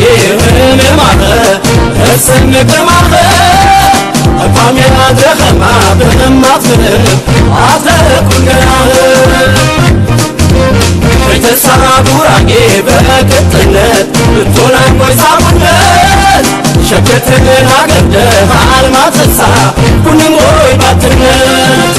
ጉራጌ ህምማኸ እስንቅማኸ አቋሜ አድረኸማ ብህማትፍን አትረኩንገናኸ ቤተሰራ ጉራጌ በቅጥነት ብቶናን ጎይሳሙነት ሸክትህን አገርደህ አልማትሳ ኩንም ወይ ባትነት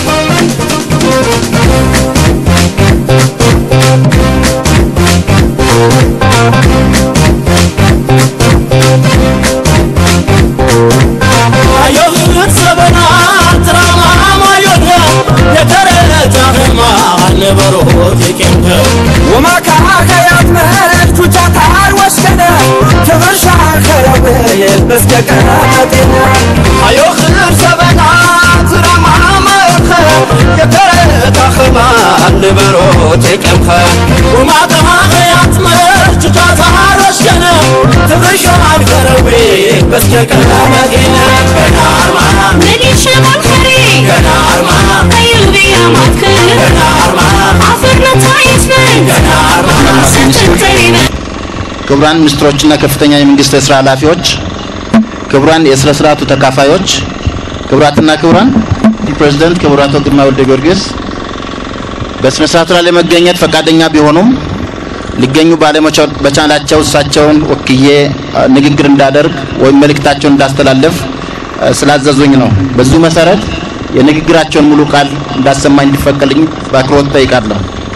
አዮህት ሰበና ትራማማዮነ የተረጃህማ አልነበሮት የቄምከ ወማካ ከያት መህል ቹቻታር ወስከነ ትብርሻ ከረውል በስከቀጤነ አዮህት ሰበና ትራማማዮነ የተረጃህማ አልነበሮት የቄምከ ወማከማ ከያት መህል ቹቻታር ወስከነ ትብርሻ ከረዌ በስከቀጤነ ገናርማ مديش منخري ገናርማ قلبي يا مكر ገናርማ عفرنا تعيس من ገናርማ ستنترين ክቡራን ሚኒስትሮችና ከፍተኛ የመንግስት የስራ ኃላፊዎች፣ ክቡራን የስነ ስርዓቱ ተካፋዮች፣ ክቡራትና ክቡራን ፕሬዝዳንት ክቡር አቶ ግርማ ወልደ ጊዮርጊስ በስነ ስርዓቱ ላይ ለመገኘት ፈቃደኛ ቢሆኑም ሊገኙ ባለመቻላቸው እሳቸውን ወክዬ አ፣ ንግግር እንዳደርግ ወይም መልእክታቸውን እንዳስተላለፍ አ፣ ስላዘዙኝ ነው። በዚሁ መሰረት የንግግራቸውን ሙሉ ቃል እንዳሰማኝ እንዲፈቀድልኝ በአክብሮት ጠይቃለሁ።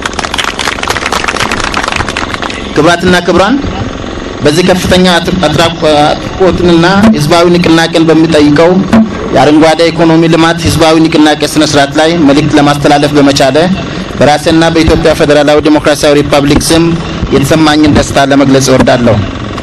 ክቡራትና ክቡራን በዚህ ከፍተኛ አት- አትራቆ- አትራቆትንና ህዝባዊ ንቅናቄን በሚጠይቀው የአረንጓዴ ኢኮኖሚ ልማት ህዝባዊ ንቅናቄ ስነ ስርዓት ላይ መልእክት ለማስተላለፍ በመቻለ በራሴና በኢትዮጵያ ፌዴራላዊ ዴሞክራሲያዊ ሪፐብሊክ ስም የተሰማኝን ደስታ ለመግለጽ እወዳለሁ።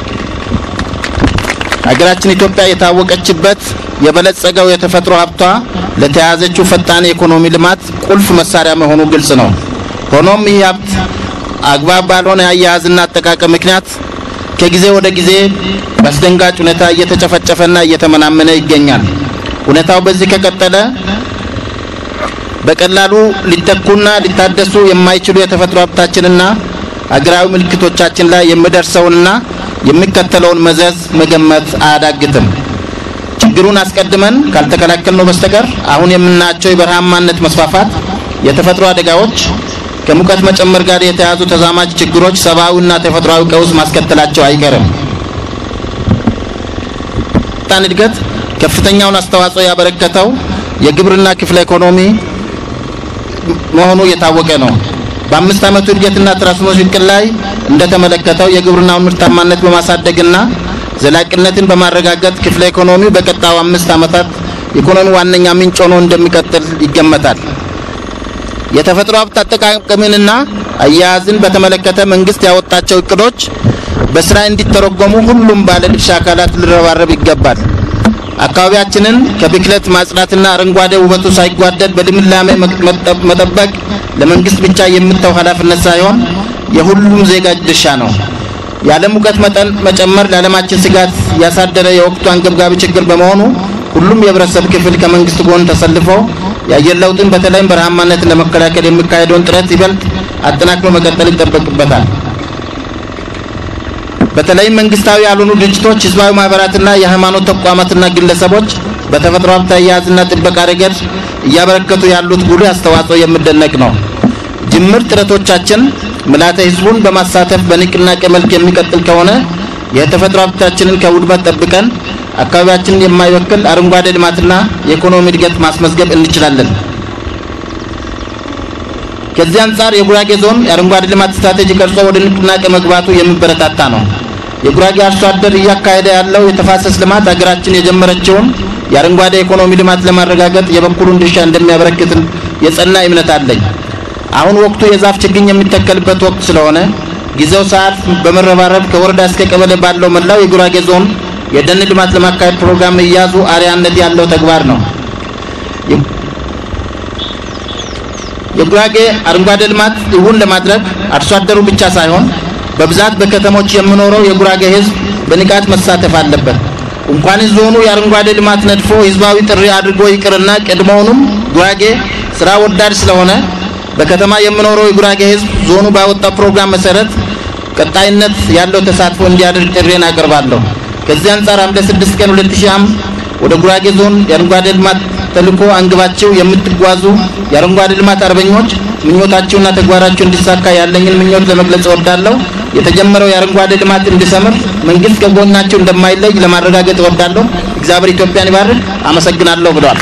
ሀገራችን ኢትዮጵያ የታወቀችበት የበለጸገው የተፈጥሮ ሀብቷ ለተያያዘችው ፈጣን የኢኮኖሚ ልማት ቁልፍ መሳሪያ መሆኑ ግልጽ ነው። ሆኖም ይህ ሀብት አግባብ ባልሆነ አያያዝና አጠቃቀም ምክንያት ከጊዜ ወደ ጊዜ በአስደንጋጭ ሁኔታ እየተጨፈጨፈና እየተመናመነ ይገኛል። ሁኔታው በዚህ ከቀጠለ በቀላሉ ሊተኩና ሊታደሱ የማይችሉ የተፈጥሮ ሀብታችንና አገራዊ ምልክቶቻችን ላይ የሚደርሰውንና የሚከተለውን መዘዝ መገመት አያዳግትም። ችግሩን አስቀድመን ካልተከላከልነው በስተቀር አሁን የምናያቸው የበረሃማነት መስፋፋት፣ የተፈጥሮ አደጋዎች፣ ከሙቀት መጨመር ጋር የተያያዙ ተዛማጅ ችግሮች ሰብአዊና ተፈጥሯዊ ቀውስ ማስከተላቸው አይቀርም። ፈጣን እድገት ከፍተኛውን አስተዋጽኦ ያበረከተው የግብርና ክፍለ ኢኮኖሚ መሆኑ የታወቀ ነው። በአምስት ዓመቱ እድገትና ትራንስፎርሜሽን እቅድ ላይ እንደተመለከተው የግብርናውን ምርታማነት በማሳደግና ዘላቂነትን በማረጋገጥ ክፍለ ኢኮኖሚው በቀጣዩ አምስት ዓመታት ኢኮኖሚ ዋነኛ ምንጭ ሆኖ እንደሚቀጥል ይገመታል። የተፈጥሮ ሀብት አጠቃቀምንና አያያዝን በተመለከተ መንግስት ያወጣቸው እቅዶች በስራ እንዲተረጎሙ ሁሉም ባለድርሻ አካላት ሊረባረብ ይገባል። አካባቢያችንን ከብክለት ማጽዳትና አረንጓዴ ውበቱ ሳይጓደል በልምላሜ መጠ- መጠበቅ ለመንግስት ብቻ የምተው ኃላፊነት ሳይሆን የሁሉም ዜጋ ድርሻ ነው። የዓለም ሙቀት መጠን መጨመር ለዓለማችን ስጋት ያሳደረ የወቅቱ አንገብጋቢ ችግር በመሆኑ ሁሉም የህብረተሰብ ክፍል ከመንግስት ጎን ተሰልፎ የአየር ለውጥን በተለይም በረሃማነትን ለመከላከል የሚካሄደውን ጥረት ይበልጥ አጠናክሮ መቀጠል ይጠበቅበታል። በተለይም መንግስታዊ ያልሆኑ ድርጅቶች፣ ህዝባዊ ማህበራትና የሃይማኖት ተቋማትና ግለሰቦች በተፈጥሮ ሀብት አያያዝና ጥበቃ ረገድ እያበረከቱ ያሉት ጉልህ አስተዋጽኦ የሚደነቅ ነው። ጅምር ጥረቶቻችን ምልዓተ ህዝቡን በማሳተፍ በንቅናቄ መልክ የሚቀጥል ከሆነ የተፈጥሮ ሀብታችንን ከውድመት ጠብቀን አካባቢያችንን የማይወክል አረንጓዴ ልማትና የኢኮኖሚ እድገት ማስመዝገብ እንችላለን። ከዚህ አንጻር የጉራጌ ዞን የአረንጓዴ ልማት ስትራቴጂ ቀርጾ ወደ ንቅናቄ መግባቱ የሚበረታታ ነው። የጉራጌ አርሶ አደር እያካሄደ ያለው የተፋሰስ ልማት ሀገራችን የጀመረችውን የአረንጓዴ ኢኮኖሚ ልማት ለማረጋገጥ የበኩሉን ድርሻ እንደሚያበረክት የጸና እምነት አለኝ። አሁን ወቅቱ የዛፍ ችግኝ የሚተከልበት ወቅት ስለሆነ ጊዜው ሰዓት በመረባረብ ከወረዳ እስከ ቀበሌ ባለው መላው የጉራጌ ዞን የደን ልማት ለማካሄድ ፕሮግራም እያዙ አርያነት ያለው ተግባር ነው። የጉራጌ አረንጓዴ ልማት እውን ለማድረግ አርሶ አደሩ ብቻ ሳይሆን በብዛት በከተሞች የሚኖረው የጉራጌ ሕዝብ በንቃት መሳተፍ አለበት። እንኳንስ ዞኑ የአረንጓዴ ልማት ነድፎ ህዝባዊ ጥሪ አድርጎ ይቅርና ቀድሞውንም ጉራጌ ስራ ወዳድ ስለሆነ በከተማ የሚኖረው የጉራጌ ሕዝብ ዞኑ ባወጣው ፕሮግራም መሰረት ቀጣይነት ያለው ተሳትፎ እንዲያደርግ ጥሬን አቀርባለሁ። ከዚህ አንጻር ሐምሌ 6 ቀን 2000 ወደ ጉራጌ ዞን የአረንጓዴ ልማት ተልዕኮ አንግባችሁ የምትጓዙ የአረንጓዴ ልማት አርበኞች ምኞታችሁና ተግባራችሁ እንዲሳካ ያለኝን ምኞት ለመግለጽ እወዳለሁ። የተጀመረው የአረንጓዴ ልማት እንዲሰምር መንግስት ከጎናችሁ እንደማይለይ ለማረጋገጥ እወዳለሁ። እግዚአብሔር ኢትዮጵያን ይባርክ። አመሰግናለሁ ብለዋል።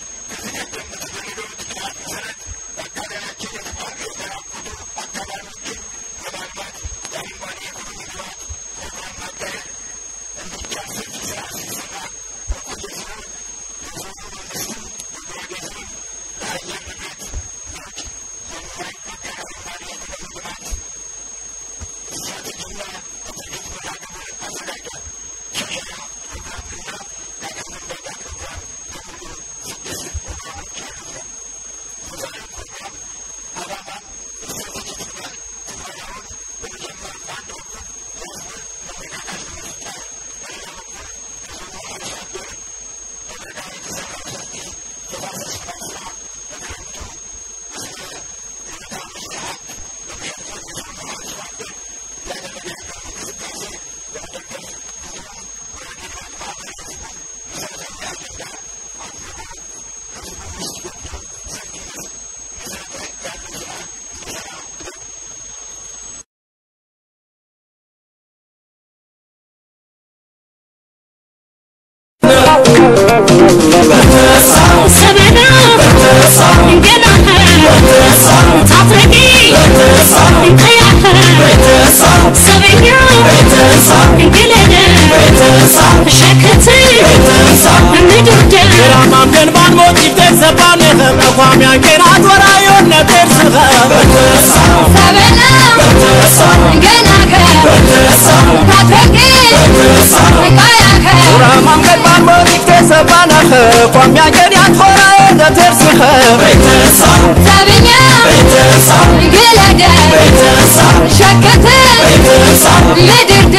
ሰበና ገናኸ ታትረቂ እንቀያኸ ሰበኛ እንግለደ ሸክት ምድርደ ማምገን ባንሞት ይተሰባን ተቋም ያንኬራት ወራዮን ነበር ስኸ ሰበና ገናኸ ታትረቂ እንቀያኸ ማምገን ባንሞት ይተሰባን ተቋም ያንኬራት ወራዮን ነበር ስኸ ሰብኛ ግለደ ሸክት ምድርደ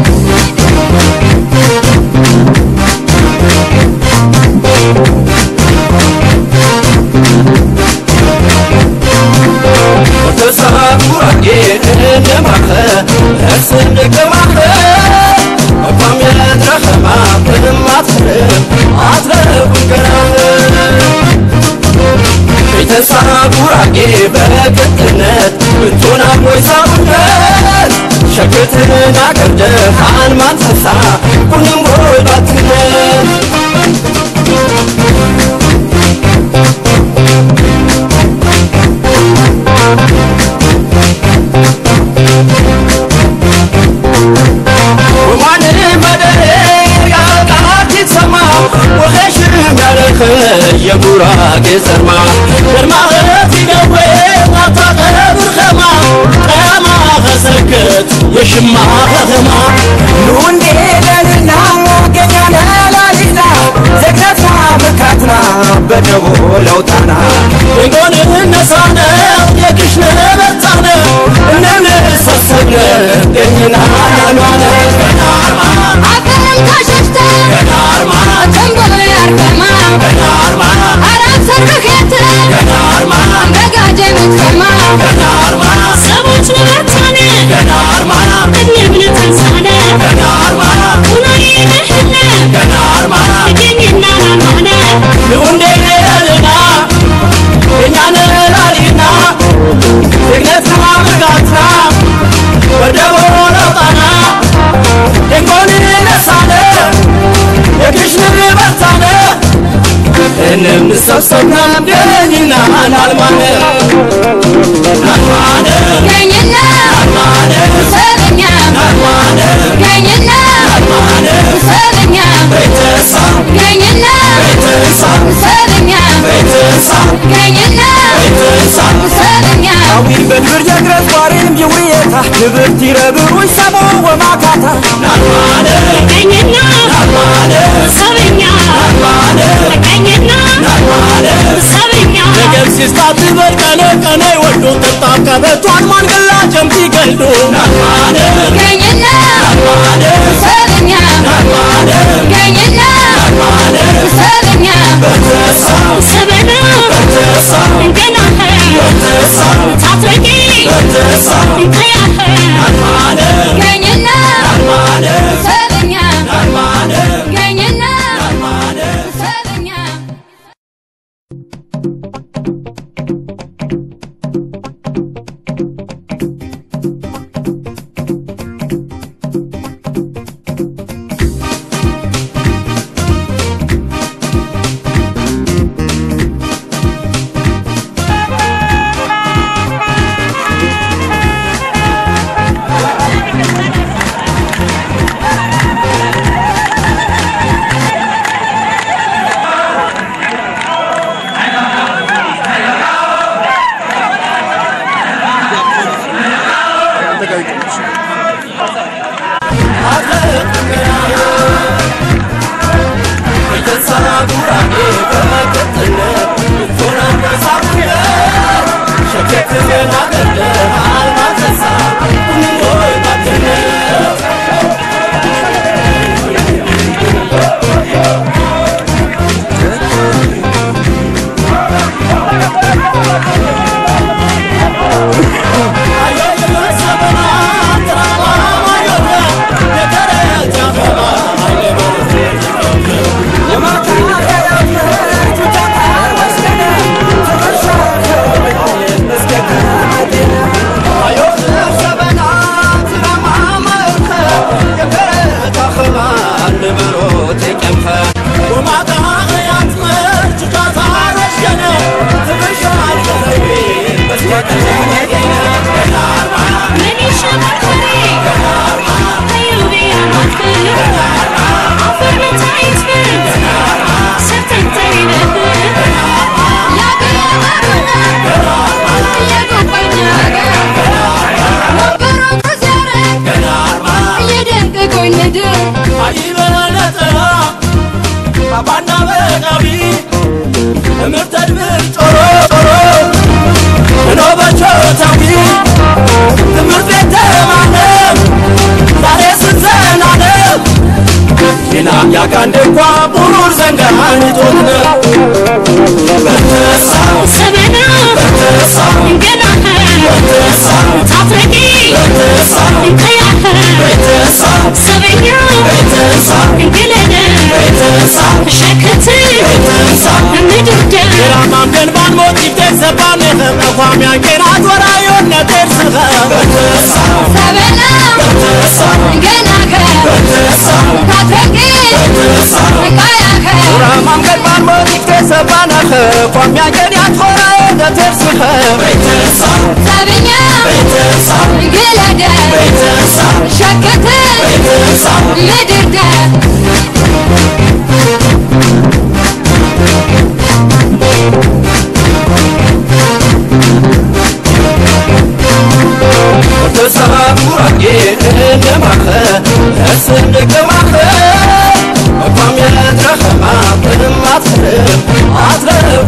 ተሳኩራጌ እንደማኸ እርስን ግማኸ እኳም የድረኸማ ክማትር አትረቡን ገራኸ ቤተሳኩራጌ በቅጥነት ብቱና ሞይ ሰውነት ሸክትና ገርደ ኻን ማንሰሳ ኩንም ቦይ ባትነት ወማን መደሬ ቃላት ይሰማ ወኸሽም ያለኸ የጉራጌ ዘርማ ግርማኸት ይገዌ ማታኸ ብርኸማ ቀማ ኸሰክት የሽማ ኸኸማ ኑንዴ ለልና ገኛነ ላሊና ዘግነትና ብርካትና በደቦ ለውጣና የጎን እነሳነ የክሽነ በርታነ እንንሰሰነ ገኝና ናኗነ ገናርማ አፈረም ካሸፍተ ገናርማ ተንጎሎ ያርከማ ገናርማ አራት ሰርክኬት ገናርማ በጋጀ ምትከማ ገናርማ ሰቦች ንበርታነ ገናርማ እድሜብን ተንሳነ ገናርማ ቁናዬ ነህነ ገናርማ እገኝና ናኗነ ልኡንዴ ለልና የኛነ ላሊና ደግነትና ብርጋትና ወደቦ ለውጣና ደንጎን ነሳነ የክሽን በርታነ እንምሰብሰብና ደኝና ናልማነ ናልማነ ገኝና ናልማነ ሰበኛ ናልማነ ገኝና ናልማነ ሰበኛ ቤተሳ ገኝና ቤተሳ ሰበኛ ቤተሳ ገኝና ቤተሳ ሰበኛ አዊን በድብር የግረት ቋሪም ይውየታ ክብርት ይረብሩ ይሰሞ ወማካታ ናልማነ ገኝና ናልማነ ሰበኛ ናልማነ ገኝና ናልማነ ሰበኛ ነገር ሲስታት በቀነ ቀነ ወዶ ጥጣብ ቀበቷን ማንገላ ጀምቲ ገልዶ ናልማነ ገኝና ናልማነ ሰበኛ ናልማነ ገኝና ናልማነ ሰበኛ በተሳ ሰበና በተሳ ገናኸ በተሳ ታትረቂ በተሳ እንቀያኸ ናልማነ ባባና በቃቢ እምርተድብር ጮሮ ጮሮ እኖበቾታዊ ትምህርት ቤት ተማለም ዛሬ ስንዘናለም ሌላም ያቃንድ እንኳ ቡሩር ዘንጋን ቶትነ በተሳው ሰበና በተሳው ገናኸ በተሳው ታፍረቂ በተሳው ከያኸ በተሳው ሰበኛ በተሳው ገለደ በተሳው ሸክት በተሳው ምድርደ Ramam ben ban motif de sabane hem Kwam yan kerat wara yon ne tersa Betesa ሰበና Betesa ገናኸ Betesa ታፍረቂ ከያኸ Ramam ben ban motif de sabane hem Kwam yan kerat wara yon ne tersa Betesa ሰበኛ Betesa ገለደ Betesa ሸክት Betesa ምድርደ Betesa burage nemache Essen gekemache Kwam yan trachama Prim atrem Atrem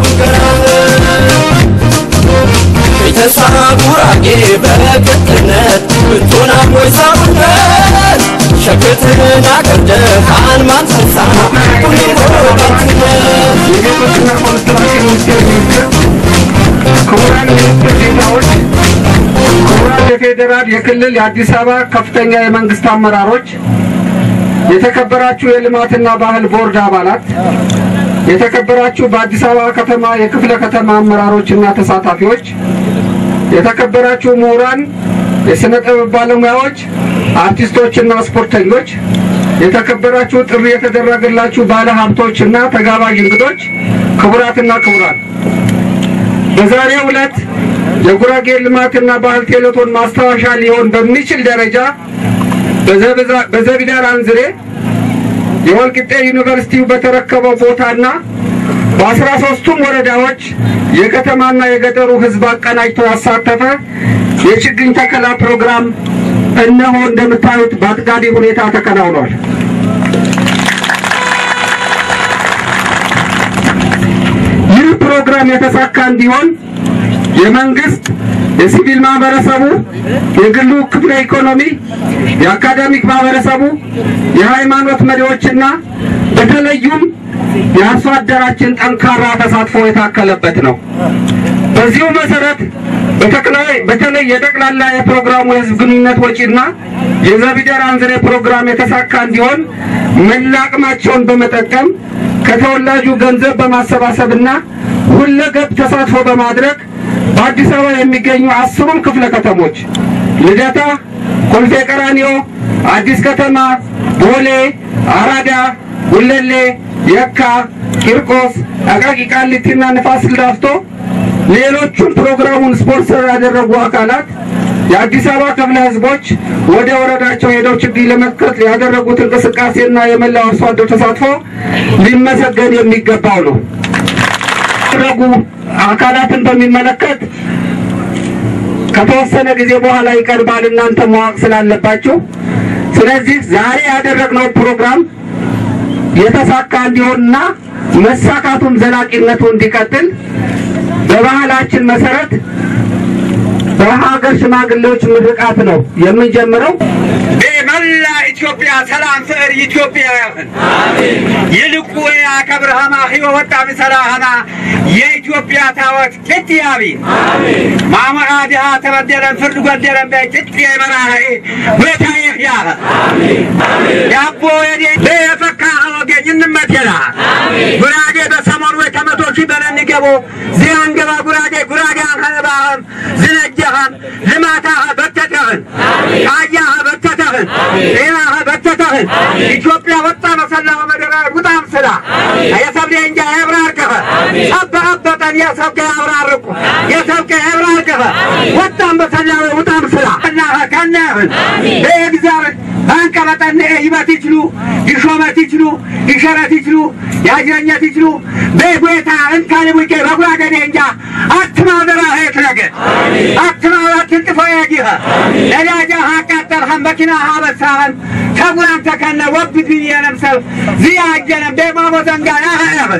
ቤተሳ ጉራጌ በቅጥነት ብቱና ሞይ ሰውነት ሸክትን አቅርደ ካን ማንሰሳ ሁኔቶ ባትነት የቤቶችና ኮንስትራክሽን ሚኒስቴር ሚኒስትር፣ ክቡራን ሚኒስትር ዴኤታዎች፣ ክቡራን የፌዴራል፣ የክልል፣ የአዲስ አበባ ከፍተኛ የመንግስት አመራሮች፣ የተከበራችሁ የልማትና ባህል ቦርድ አባላት፣ የተከበራችሁ በአዲስ አበባ ከተማ የክፍለ ከተማ አመራሮችና ተሳታፊዎች፣ የተከበራችሁ ምሁራን፣ የሥነ ጥበብ ባለሙያዎች፣ አርቲስቶችና ስፖርተኞች፣ የተከበራችሁ ጥሪ የተደረገላችሁ ባለ ሀብቶችና ተጋባዥ እንግዶች፣ ክቡራትና ክቡራን በዛሬው ዕለት የጉራጌ ልማትና ባህል ቴሌቶን ማስታወሻ ሊሆን በሚችል ደረጃ በዘብዛ- በዘቢዳር አንዝሬ የወልቂጤ ዩኒቨርሲቲው በተረከበው ቦታና በአስራ ሶስቱም ወረዳዎች የከተማና የገጠሩ ሕዝብ አቀናጅቶ ያሳተፈ የችግኝ ተከላ ፕሮግራም እነሆ እንደምታዩት በአጥጋቢ ሁኔታ ተከናውኗል። ይህ ፕሮግራም የተሳካ እንዲሆን የመንግስት፣ የሲቪል ማህበረሰቡ፣ የግሉ ክፍለ ኢኮኖሚ፣ የአካዳሚክ ማህበረሰቡ፣ የሃይማኖት መሪዎችና በተለዩም የአርሶ አደራችን ጠንካራ ተሳትፎ የታከለበት ነው። በዚሁ መሰረት በተክላይ- በተለይ የጠቅላላ የፕሮግራሙ የህዝብ ግንኙነት ወጪና የዘቢደር አንዝሬ ፕሮግራም የተሳካ እንዲሆን መላ አቅማቸውን በመጠቀም ከተወላጁ ገንዘብ በማሰባሰብና ሁለገብ ተሳትፎ በማድረግ በአዲስ አበባ የሚገኙ አስሩም ክፍለ ከተሞች ልደታ፣ ኮልፌ ቀራኒዮ፣ አዲስ ከተማ፣ ቦሌ፣ አራዳ፣ ጉለሌ፣ የካ፣ ቂርቆስ፣ አቃቂ ቃሊቲና ንፋስ ስልክ ላፍቶ ሌሎቹም ፕሮግራሙን ስፖንሰር ያደረጉ አካላት የአዲስ አበባ ክፍለ ህዝቦች ወደ ወረዳቸው ሄደው ችግኝ ለመትከል ያደረጉት እንቅስቃሴና የመላው አርሶ አደር ተሳትፎ ሊመሰገን የሚገባው ነው። ያደረጉ አካላትን በሚመለከት ከተወሰነ ጊዜ በኋላ ይቀርባል። እናንተ ማወቅ ስላለባችሁ ስለዚህ ዛሬ ያደረግነው ፕሮግራም የተሳካ እንዲሆንና መሳካቱም ዘላቂነቱ እንዲቀጥል በባህላችን መሰረት በሀገር ሽማግሌዎች ምርቃት ነው የምንጀምረው። መላ ኢትዮጵያ ሰላም ፍቅር ኢትዮጵያውያን ይልቁ አከብርሃማ ህዮ ወጣ ምሰራሃና የኢትዮጵያ ታወት ጭጥ ያቢ ማመቃ ድሃ ተበደለን ፍርድ ጎደለን በይ ጭጥ የመራህ ቤታ ይህያ ያቦ የዴ በየፈካ ወገኝ እንመቴላ ጉራጌ በሰሞኑ ወይ ከመቶ ሺህ በለን ገቦ ዚያንገባ ጉራጌ ጉራጌ አንኸነባህም ዝነጀኸም ልማታኸ በተተኽን ቃያኸ በተተኽን ጤናኸ በተተኽን ኢትዮጵያ ወጣ መሰላኸ መደራ ውጣም ስላ የሰብሌ እንጃ የብራርከኸ ጸበ አበጠን የሰብከ ያብራርቁ የሰብከ ያብራርከኸ ወጣም በሰላኸ ውጣም ስላ እናኸ ከናህን በእግዚአብሔር አንቀበጠን ይበት ይችሉ ይሾመት ይችሉ ይሸረት ይችሉ ያጅረኘት ይችሉ በጎታ እንካን ቡቄ በጉራገዴ እንጃ አትማዘራ ሄት ነገር አትማዛትን ጥፎ ያጊኸ ነዳጃ አቃጠልኸን መኪና አበሳኸን ተጉራም ተከነ ወብድ ብዬ ነምሰል ዝያጀነ በማሞ ዘንጋ ያኸያኸን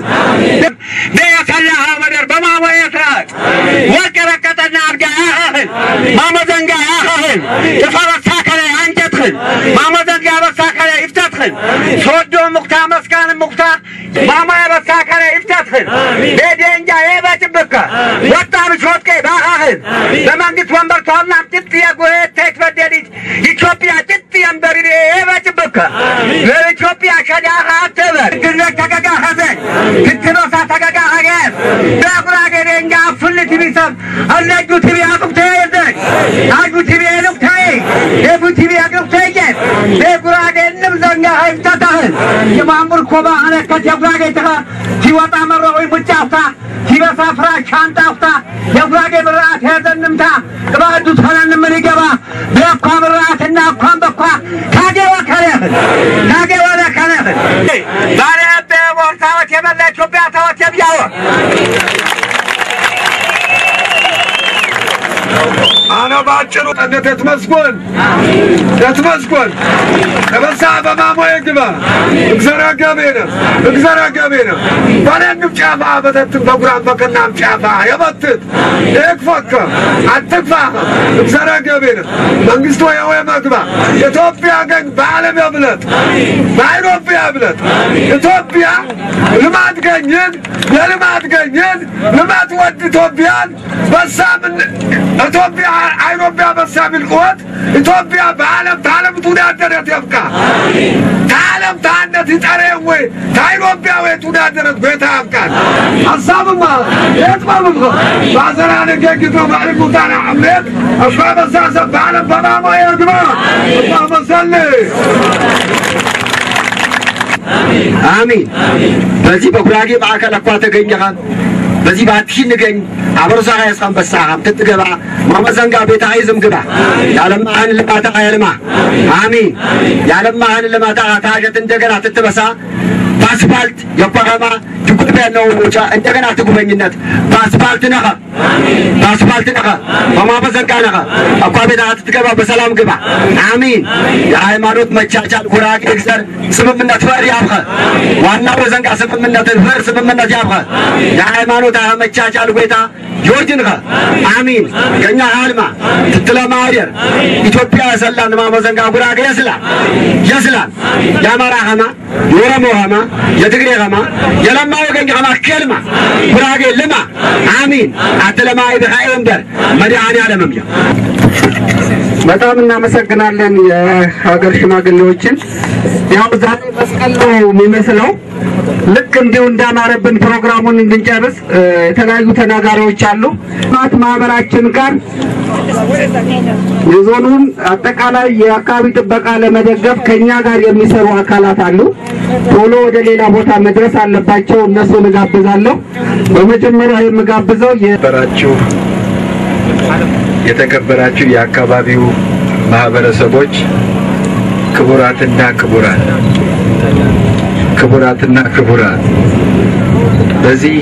በየሰላኸ መደር በማሞ የትረህት ወርቅ ረቀጠና አድጋ ያኸህን ማሞ ዘንጋ ያኸህን ተፈረሳ ከለ አንጀትህን ማሞ ዘንጋ በሳ ከለ ይፍተትህን ሶዶ ሙክታ መስካን ሙክታ ማሞ የበሳ ከለ ይፍተትህን ቤዴንጃ የበጭብከ ወጣም ሾትቄ ባኻህን በመንግስት ወንበር ተዋልናም ጭጥ የጎሄት ተክበደሊት ኢትዮጵያ ጭጥ የንበሪሬ የበጭብከ ለኢትዮጵያ ሸዳኻ አትበር ግነት ተገጋ ኸዘን ክትኖሳ ተገጋ ኸገር በጉራጌ ደንጃ ፍልት ቢሰብ አለጁ ትቢ አቁብተ የዘን አጁ ትቢ የሉክታይ የፉ ትቢ አቁብተ ይጀን በጉራጌንም ዘንጋ ኸይፍተታህን የማሙር ኮባ አነከት የጉራጌ ተኸ ሲወጣ መረሆይ ሙጫፍታ ሲበሳ ፍራ ሻንጣፍታ የጉራጌ ብርአት ያዘንምታ ቅባዱ ተነን ምን ይገባ በኳ ብርአትና እኳን በኳ ካጌወ ከረህን ካጌወ ለከረህን ዛሬ በቦርሳዎች የመላ ኢትዮጵያ ታወት የብያወ አነ ባጭሩ ጠነት ተመስጎን ተመስጎን ተበሳ በማሞ የግባ እግዘራ ገቤነ እግዘራ ገቤነ ባለንም ጫፋ በተትን በጉራም በከናም ጫፋ የበትት የክፈከ አትግፋ እግዘራ ገቤነ መንግስት ወይ ወይ መግባ ኢትዮጵያ ገኝ በዓለም የብለት በአውሮፓ የብለት ኢትዮጵያ ልማት ገኝን የልማት ገኝን ልማት ወድ ኢትዮጵያን በሳምን ኢትዮጵያ አይሮቢያ በሳ ሚልቆት ኢትዮጵያ በዓለም ታለም ቱዳደረት የብቃ ታለም ታነት ይጠረ ወይ ታይሮቢያ ወይ ቱዳደረት ቤታ ያብቃል ሀሳብማ የጥበብም ባዘራ ነገግቶ ማሪኩ ታና አምሬት እሷ በሳሰብ በዓለም በማሞ የግባ እሷ መሰል አሚን በዚህ በጉራጌ ማዕከል እኳ ተገኘኸን በዚህ ባትሽ ንገኝ አበርሳ ያስቀን በሳሃም ትትገባ ማመዘንጋ ቤታ አይዝም ግባ ያለማህን ልማታ ያልማ አሚን ያለማህን ልማታ ታጀት እንደገና ትትበሳ በአስፋልት የቋረማ ትጉልበ ነው ሞቻ እንደገና ትጉበኝነት በአስፋልት ነኸ በአስፋልት ነኸ በማመዘንጋ ነኸ እኳ ቤታ ትትገባ በሰላም ግባ አሚን የሃይማኖት መቻቻል ጉራጌ ግዘር ስምምነት ፈር ያብኸ ዋናው በዘንጋ ስምምነት ፈር ስምምነት ያብኸ የሃይማኖት መቻቻል ጎይታ ዮርጅንኸ አሚን ከኛ ሃልማ ትትለማደር ኢትዮጵያ የሰላን ማመዘንጋ ጉራጌ የስላን የስላን የአማራ ኸማ የኦሮሞ ኸማ የትግሬ ኸማ የለማ ወገኝ ኸማ ከልማ ጉራጌ ልማ አሚን አትለማይ ብኻኤ እምበር መድኃኔ ዓለምም ያ በጣም እናመሰግናለን የሀገር ሽማግሌዎችን። ያው ዛሬ መስቀል ነው የሚመስለው። ልክ እንዲሁ እንዳማረብን ፕሮግራሙን እንድንጨርስ እ፣ የተለያዩ ተናጋሪዎች አሉ። ማት ማህበራችን ጋር የዞኑን አጠቃላይ የአካባቢ ጥበቃ ለመደገፍ ከኛ ጋር የሚሰሩ አካላት አሉ። ቶሎ ወደ ሌላ ቦታ መድረስ አለባቸው። እነሱን እጋብዛለሁ። በመጀመሪያ የምጋብዘው የ የተከበራችሁ የተከበራችሁ የአካባቢው ማህበረሰቦች ክቡራትና ክቡራን ክቡራትና ክቡራን በዚህ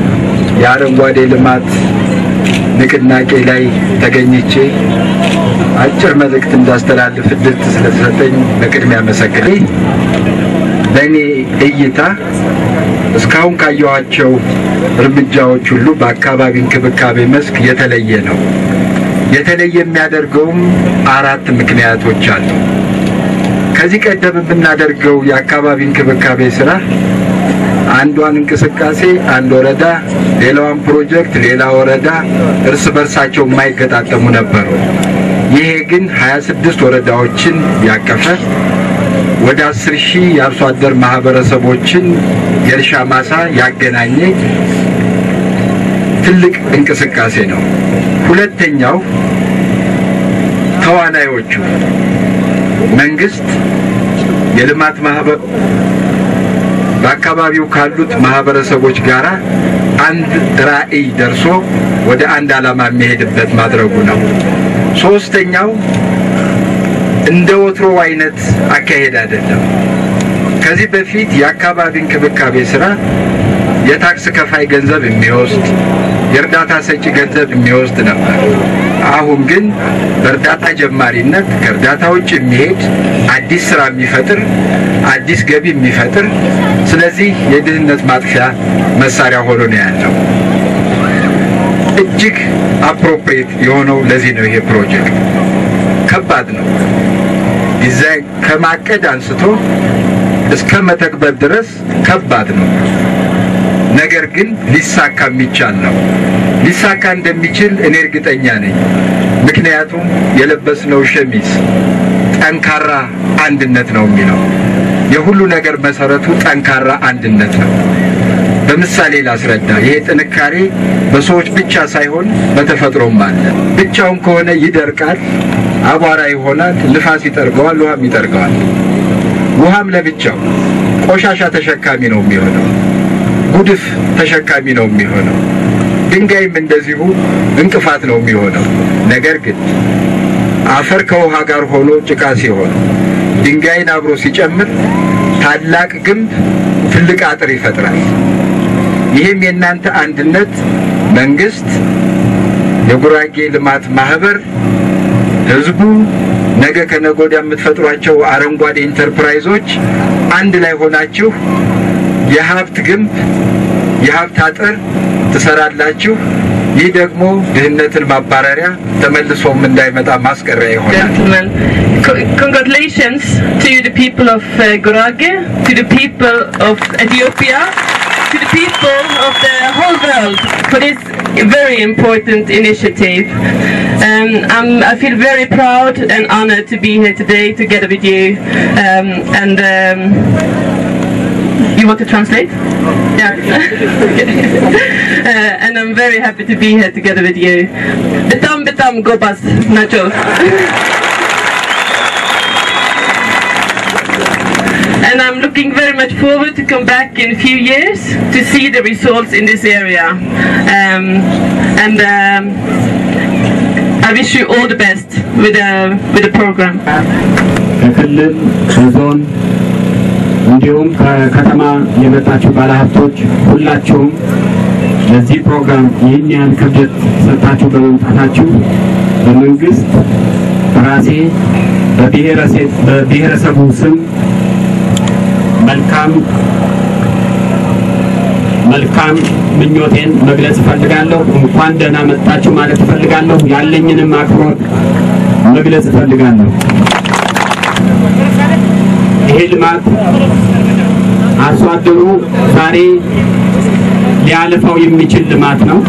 የአረንጓዴ ልማት ንቅናቄ ላይ ተገኝቼ አጭር መልእክት እንዳስተላልፍ እድል ስለተሰጠኝ በቅድሚያ አመሰግናለሁ። በእኔ እይታ እስካሁን ካየኋቸው እርምጃዎች ሁሉ በአካባቢ እንክብካቤ መስክ የተለየ ነው። የተለየ የሚያደርገውም አራት ምክንያቶች አሉ። ከዚህ ቀደም የምናደርገው የአካባቢ እንክብካቤ ስራ አንዷን እንቅስቃሴ አንድ ወረዳ፣ ሌላዋን ፕሮጀክት ሌላ ወረዳ እርስ በርሳቸው የማይገጣጠሙ ነበሩ። ይሄ ግን 26 ወረዳዎችን ያቀፈ ወደ 10 ሺህ የአርሶ አደር ማህበረሰቦችን የእርሻ ማሳ ያገናኘ ትልቅ እንቅስቃሴ ነው። ሁለተኛው ተዋናዮቹ መንግስት፣ የልማት ማህበር በአካባቢው ካሉት ማህበረሰቦች ጋር አንድ ራዕይ ደርሶ ወደ አንድ ዓላማ የሚሄድበት ማድረጉ ነው። ሶስተኛው እንደ ወትሮ አይነት አካሄድ አይደለም። ከዚህ በፊት የአካባቢ እንክብካቤ ስራ የታክስ ከፋይ ገንዘብ የሚወስድ የእርዳታ ሰጪ ገንዘብ የሚወስድ ነበር። አሁን ግን በእርዳታ ጀማሪነት ከእርዳታ ውጭ የሚሄድ አዲስ ስራ የሚፈጥር አዲስ ገቢ የሚፈጥር ስለዚህ የድህነት ማጥፊያ መሳሪያ ሆኖ ነው ያለው። እጅግ አፕሮፕሪየት የሆነው ለዚህ ነው። ይሄ ፕሮጀክት ከባድ ነው። ዲዛይን ከማቀድ አንስቶ እስከ መተግበር ድረስ ከባድ ነው። ነገር ግን ሊሳካ የሚቻል ነው። ሊሳካ እንደሚችል እኔ እርግጠኛ ነኝ። ምክንያቱም የለበስነው ሸሚዝ ጠንካራ አንድነት ነው የሚለው የሁሉ ነገር መሰረቱ ጠንካራ አንድነት ነው። በምሳሌ ላስረዳ። ይሄ ጥንካሬ በሰዎች ብቻ ሳይሆን በተፈጥሮም አለ። ብቻውን ከሆነ ይደርቃል፣ አቧራ ይሆናል፣ ንፋስ ይጠርገዋል፣ ውሃም ይጠርገዋል። ውሃም ለብቻው ቆሻሻ ተሸካሚ ነው የሚሆነው፣ ጉድፍ ተሸካሚ ነው የሚሆነው። ድንጋይም እንደዚሁ እንቅፋት ነው የሚሆነው። ነገር ግን አፈር ከውሃ ጋር ሆኖ ጭቃ ሲሆን ድንጋይን አብሮ ሲጨምር ታላቅ ግንብ ትልቅ አጥር ይፈጥራል። ይህም የእናንተ አንድነት መንግስት፣ የጉራጌ ልማት ማህበር፣ ህዝቡ፣ ነገ ከነገ ወዲያ የምትፈጥሯቸው አረንጓዴ ኢንተርፕራይዞች አንድ ላይ ሆናችሁ የሀብት ግንብ የሀብት አጥር ትሰራላችሁ። ይህ ደግሞ ድህነትን ማባረሪያ ተመልሶም እንዳይመጣ ማስቀሪያ ይሆናል። gentlemen. Co- congratulations to the people of uh, Gurage, to the people of Ethiopia, to the people of the whole world for this very important initiative. Um, I'm, I feel very proud and honored to be here today together with you. Um, and um, you want to translate? Yeah. uh, and I'm very happy to be here together with you. Betam betam gobas nacho. and I'm looking very much forward to come back in a few years to see the results in this area. Um, and um, I wish you all the best with the with the program. ከክልል ከዞን እንዲሁም ከከተማ የመጣችሁ ባለሀብቶች ሁላችሁም ለዚህ ፕሮግራም ይህን ያህል ክብደት ሰጥታችሁ በመምጣታችሁ በመንግስት በራሴ በብሔረሴ- በብሔረሰቡ ስም መልካም መልካም ምኞቴን መግለጽ እፈልጋለሁ። እንኳን ደህና መጣችሁ ማለት እፈልጋለሁ። ያለኝንም አክብሮት መግለጽ እፈልጋለሁ። ይሄ ልማት አርሶ አደሩ ዛሬ ሊያልፈው የሚችል ልማት ነው።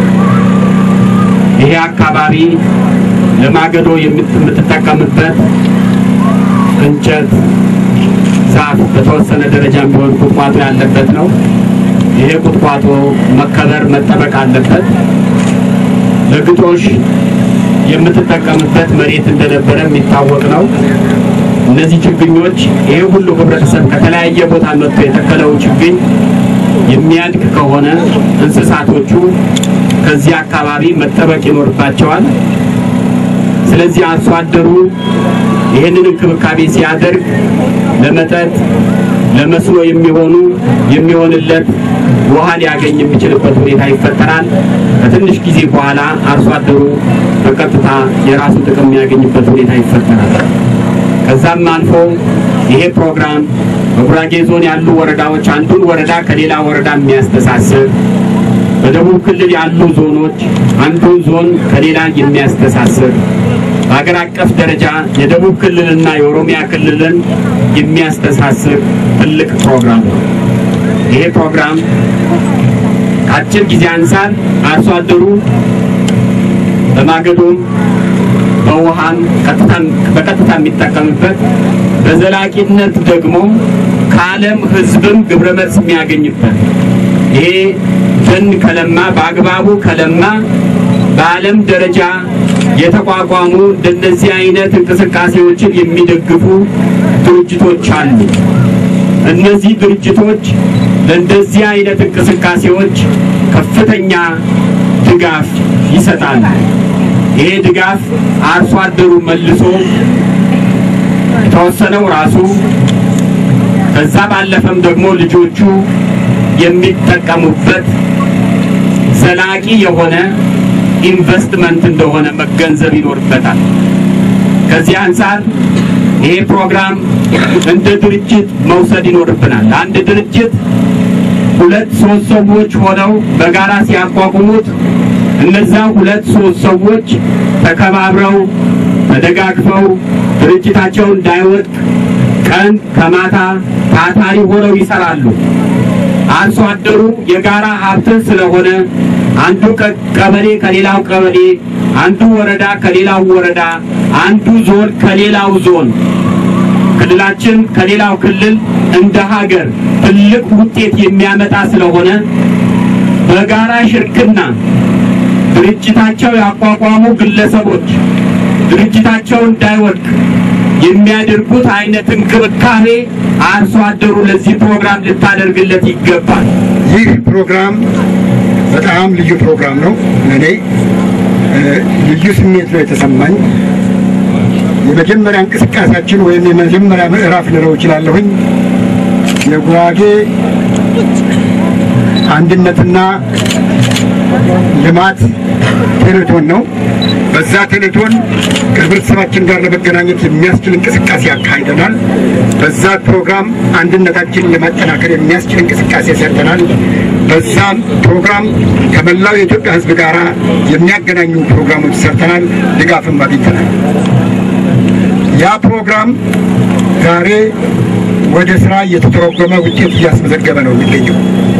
ይሄ አካባቢ ለማገዶ የምት- የምትጠቀምበት እንጨት፣ ዛፍ በተወሰነ ደረጃ ቢሆን ቁጥቋጦ ያለበት ነው። ይሄ ቁጥቋጦ መከበር መጠበቅ አለበት። ለግጦሽ የምትጠቀምበት መሬት እንደነበረ የሚታወቅ ነው። እነዚህ ችግኞች ይሄ ሁሉ ህብረተሰብ ከተለያየ ቦታ መጥቶ የተከለው ችግኝ የሚያድግ ከሆነ እንስሳቶቹ ከዚህ አካባቢ መጠበቅ ይኖርባቸዋል። ስለዚህ አርሶ አደሩ ይህንን እንክብካቤ ሲያደርግ ለመጠጥ፣ ለመስኖ የሚሆኑ የሚሆንለት ውሃ ሊያገኝ የሚችልበት ሁኔታ ይፈጠራል። ከትንሽ ጊዜ በኋላ አርሶ አደሩ በቀጥታ የራሱ ጥቅም የሚያገኝበት ሁኔታ ይፈጠራል። ከዛም አልፎ ይሄ ፕሮግራም በጉራጌ ዞን ያሉ ወረዳዎች አንዱን ወረዳ ከሌላ ወረዳ የሚያስተሳስር በደቡብ ክልል ያሉ ዞኖች አንዱን ዞን ከሌላ የሚያስተሳስር በሀገር አቀፍ ደረጃ የደቡብ ክልልና የኦሮሚያ ክልልን የሚያስተሳስር ትልቅ ፕሮግራም ነው። ይሄ ፕሮግራም ከአጭር ጊዜ አንጻር አርሶ አደሩ በማገዶም በውሃም በቀጥታ የሚጠቀምበት በዘላቂነት ደግሞ ከዓለም ሕዝብም ግብረ መልስ የሚያገኝበት ይሄ ደን ከለማ በአግባቡ ከለማ በዓለም ደረጃ የተቋቋሙ እንደነዚህ አይነት እንቅስቃሴዎችን የሚደግፉ ድርጅቶች አሉ። እነዚህ ድርጅቶች ለእንደዚህ አይነት እንቅስቃሴዎች ከፍተኛ ድጋፍ ይሰጣሉ። ይሄ ድጋፍ አርሶ አደሩ መልሶ የተወሰነው ራሱ ከዛ ባለፈም ደግሞ ልጆቹ የሚጠቀሙበት ዘላቂ የሆነ ኢንቨስትመንት እንደሆነ መገንዘብ ይኖርበታል። ከዚህ አንጻር ይሄ ፕሮግራም እንደ ድርጅት መውሰድ ይኖርብናል። አንድ ድርጅት ሁለት ሶስት ሰዎች ሆነው በጋራ ሲያቋቁሙት እነዛ ሁለት ሶስት ሰዎች ተከባብረው ተደጋግፈው ድርጅታቸው እንዳይወድቅ ቀን ከማታ ታታሪ ሆነው ይሰራሉ። አርሶ አደሩ የጋራ ሀብትን ስለሆነ አንዱ ቀበሌ ከሌላው ቀበሌ፣ አንዱ ወረዳ ከሌላው ወረዳ፣ አንዱ ዞን ከሌላው ዞን፣ ክልላችን ከሌላው ክልል እንደ ሀገር ትልቅ ውጤት የሚያመጣ ስለሆነ በጋራ ሽርክና ድርጅታቸው ያቋቋሙ ግለሰቦች ድርጅታቸው እንዳይወድቅ የሚያደርጉት አይነት እንክብካቤ አርሶ አደሩ ለዚህ ፕሮግራም ልታደርግለት ይገባል። ይህ ፕሮግራም በጣም ልዩ ፕሮግራም ነው። ለእኔ ልዩ ስሜት ነው የተሰማኝ። የመጀመሪያ እንቅስቃሴያችን ወይም የመጀመሪያ ምዕራፍ ልለው እችላለሁኝ የጉራጌ አንድነትና ልማት ቴሌቶን ነው። በዛ ቴሌቶን ከህብረተሰባችን ጋር ለመገናኘት የሚያስችል እንቅስቃሴ አካሂደናል። በዛ ፕሮግራም አንድነታችንን ለማጠናከር የሚያስችል እንቅስቃሴ ሰርተናል። በዛም ፕሮግራም ከመላው የኢትዮጵያ ሕዝብ ጋር የሚያገናኙ ፕሮግራሞች ሰርተናል። ድጋፍም አግኝተናል። ያ ፕሮግራም ዛሬ ወደ ስራ እየተተረጎመ ውጤት እያስመዘገበ ነው የሚገኘው።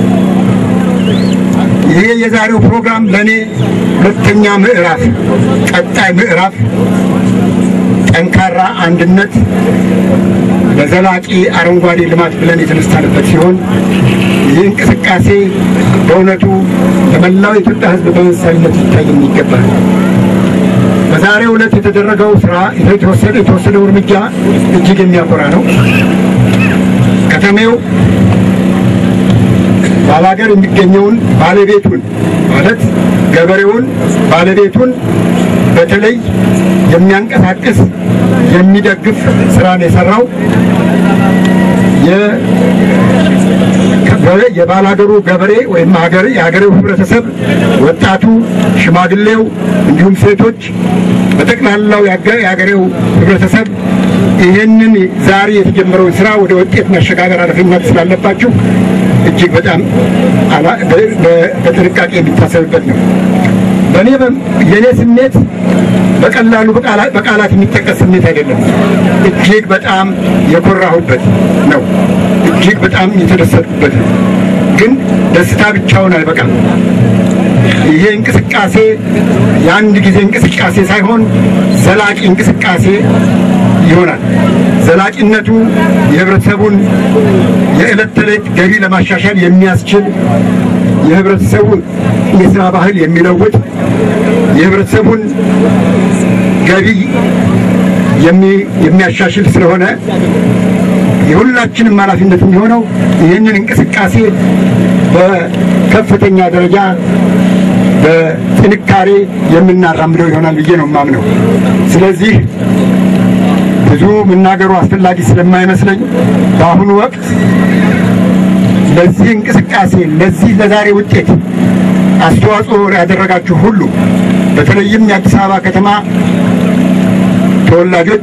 ይሄ የዛሬው ፕሮግራም ለእኔ ሁለተኛ ምዕራፍ፣ ቀጣይ ምዕራፍ ጠንካራ አንድነት ለዘላቂ አረንጓዴ ልማት ብለን የተነሳንበት ሲሆን ይህ እንቅስቃሴ በእውነቱ ለመላው የኢትዮጵያ ሕዝብ በምሳሌነት ሊታይ የሚገባ ነው። በዛሬው ዕለት የተደረገው ስራ የተወሰደ የተወሰደው እርምጃ እጅግ የሚያኮራ ነው። ከተሜው ባላገር የሚገኘውን ባለቤቱን ማለት ገበሬውን ባለቤቱን በተለይ የሚያንቀሳቅስ የሚደግፍ ስራ ነው የሰራው። የባላገሩ ገበሬ ወይም የሀገሬው ህብረተሰብ፣ ወጣቱ፣ ሽማግሌው እንዲሁም ሴቶች በጠቅላላው የሀገሬው ህብረተሰብ ይህንን ዛሬ የተጀመረውን ስራ ወደ ውጤት ማሸጋገር ኃላፊነት ስላለባችሁ እጅግ በጣም በጥንቃቄ የሚታሰብበት ነው። በእኔ የእኔ ስሜት በቀላሉ በቃላት የሚጠቀስ ስሜት አይደለም። እጅግ በጣም የኮራሁበት ነው። እጅግ በጣም የተደሰትኩበት ነው። ግን ደስታ ብቻውን አይበቃም። ይሄ እንቅስቃሴ የአንድ ጊዜ እንቅስቃሴ ሳይሆን ዘላቂ እንቅስቃሴ ይሆናል። ዘላቂነቱ የህብረተሰቡን የዕለት ተዕለት ገቢ ለማሻሻል የሚያስችል የህብረተሰቡን የስራ ባህል የሚለውጥ የህብረተሰቡን ገቢ የሚያሻሽል ስለሆነ የሁላችንም ኃላፊነት የሚሆነው ይህንን እንቅስቃሴ በከፍተኛ ደረጃ በጥንካሬ የምናራምደው ይሆናል ብዬ ነው የማምነው። ስለዚህ ብዙ መናገሩ አስፈላጊ ስለማይመስለኝ በአሁኑ ወቅት ለዚህ እንቅስቃሴ ለዚህ ለዛሬ ውጤት አስተዋጽኦ ያደረጋችሁ ሁሉ በተለይም የአዲስ አበባ ከተማ ተወላጆች፣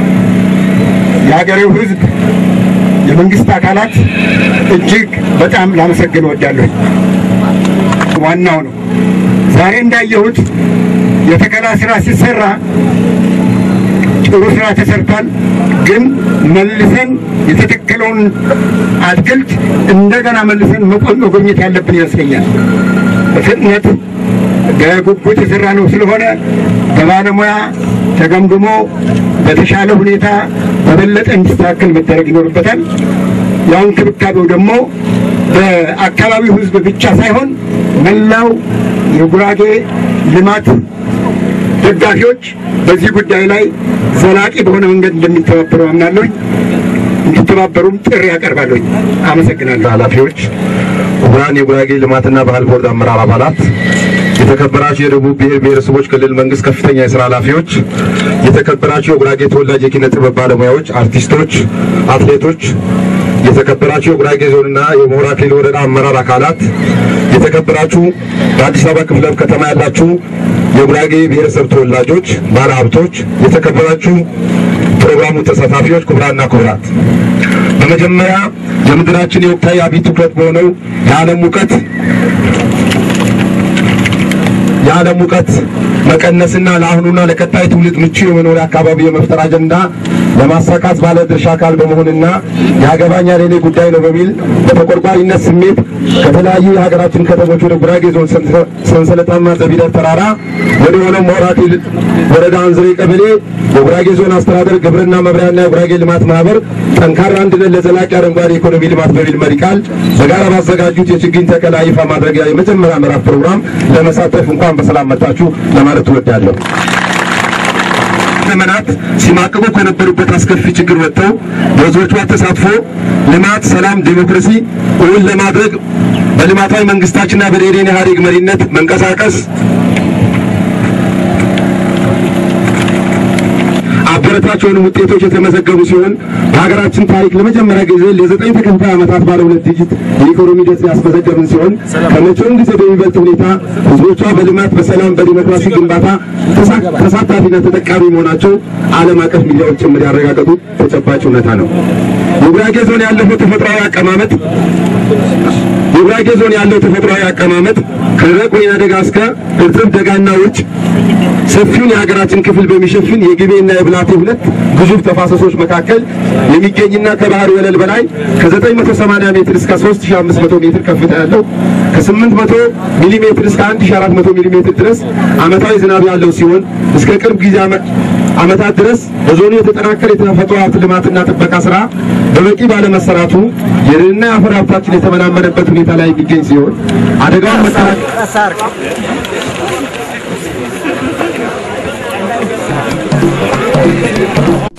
የሀገሬው ሕዝብ፣ የመንግስት አካላት እጅግ በጣም ላመሰግን እወዳለሁ። ዋናው ነው። ዛሬ እንዳየሁት የተከላ ስራ ሲሰራ ጥሩ ስራ ተሰርቷል። ግን መልሰን የተተከለውን አትክልት እንደገና መልሰን መቆ- መጎብኘት ያለብን ይመስለኛል። በፍጥነት በጉጉት የሰራ ነው ስለሆነ በባለሙያ ተገምግሞ በተሻለ ሁኔታ በበለጠ እንዲስተካከል መደረግ ይኖርበታል። ያው እንክብካቤው ደግሞ በአካባቢው ህዝብ ብቻ ሳይሆን መላው የጉራጌ ልማት ደጋፊዎች በዚህ ጉዳይ ላይ ዘላቂ በሆነ መንገድ እንደሚተባበሩ አምናለሁኝ። እንዲተባበሩም ጥሪ ያቀርባለሁኝ። አመሰግናለሁ። ኃላፊዎች፣ ክቡራን የጉራጌ ልማትና ባህል ቦርድ አመራር አባላት፣ የተከበራችሁ የደቡብ ብሔር ብሔረሰቦች ክልል መንግስት ከፍተኛ የስራ ኃላፊዎች፣ የተከበራችሁ የጉራጌ ተወላጅ የኪነ ጥበብ ባለሙያዎች፣ አርቲስቶች፣ አትሌቶች፣ የተከበራችሁ የጉራጌ ዞንና የሞራ ክልል ወረዳ አመራር አካላት፣ የተከበራችሁ በአዲስ አበባ ክፍለ ከተማ ያላችሁ የጉራጌ ብሔረሰብ ተወላጆች፣ ባለሀብቶች፣ የተከበራችሁ ፕሮግራሙ ተሳታፊዎች፣ ክቡራንና ክቡራት በመጀመሪያ የምድራችን የወቅታዊ አብይ ትኩረት በሆነው የዓለም ሙቀት የዓለም ሙቀት መቀነስና ለአሁኑና ለቀጣይ ትውልድ ምቹ የመኖሪያ አካባቢ የመፍጠር አጀንዳ ለማሳካት ባለ ድርሻ አካል በመሆንና ያገባኛል የኔ ጉዳይ ነው በሚል በተቆርቋሪነት ስሜት ከተለያዩ የሀገራችን ከተሞች ወደ ጉራጌ ዞን ሰንሰለታማ ዘቢደር ተራራ ወደ ሆነው ሞራ ክልል ወረዳ አንዝሬ ቀበሌ የጉራጌ ዞን አስተዳደር ግብርና መምሪያና የጉራጌ ልማት ማህበር ጠንካራ አንድነት ለዘላቂ አረንጓዴ ኢኮኖሚ ልማት በሚል መሪ ቃል በጋራ ባዘጋጁት የችግኝ ተከላ ይፋ ማድረጊያ የመጀመሪያ ምዕራፍ ፕሮግራም ለመሳተፍ እንኳን በሰላም መጣችሁ ለማለት እወዳለሁ። ዘመናት ሲማቅቁ ከነበሩበት አስከፊ ችግር ወጥተው በህዝቦቿ ተሳትፎ ልማት፣ ሰላም፣ ዴሞክራሲ እውን ለማድረግ በልማታዊ መንግስታችንና በደኢህዴን ኢህአዴግ መሪነት መንቀሳቀስ አበረታች የሆኑ ውጤቶች የተመዘገቡ ሲሆን በሀገራችን ታሪክ ለመጀመሪያ ጊዜ ለዘጠኝ ተከታታይ ዓመታት ባለ ሁለት ዲጂት የኢኮኖሚ እድገት ያስመዘገብን ሲሆን ከመቼውም ጊዜ በሚበልጥ ሁኔታ ህዝቦቿ በልማት፣ በሰላም፣ በዲሞክራሲ ግንባታ ተሳ- ተሳታፊና ተጠቃሚ መሆናቸው ዓለም አቀፍ ሚዲያዎች ጭምር ያረጋገጡ ተጨባጭ እውነታ ነው። የጉራጌ ዞን ያለፈው ተፈጥሯዊ አቀማመጥ የጉራጌ ዞን ያለው ተፈጥሯዊ አቀማመጥ ከደረቅ ወይና ደጋ እስከ እርጥብ ደጋና ውጭ ሰፊውን የሀገራችን ክፍል በሚሸፍን የግቤና የብላቴ ሁለት ግዙፍ ተፋሰሶች መካከል የሚገኝና ከባህር ወለል በላይ ከ980 ሜትር እስከ 3500 ሜትር ከፍታ ያለው ከ800 ሚሊ ሜትር እስከ 1400 ሚሊ ሜትር ድረስ ዓመታዊ ዝናብ ያለው ሲሆን እስከ ቅርብ ጊዜ ዓመ- ዓመታት ድረስ በዞኑ የተጠናከረ የተፈጥሮ ሀብት ልማትና ጥበቃ ስራ በበቂ ባለመሰራቱ የደንና የአፈር ሀብታችን የተመናመነበት ሁኔታ ላይ የሚገኝ ሲሆን አደጋውን መከላከል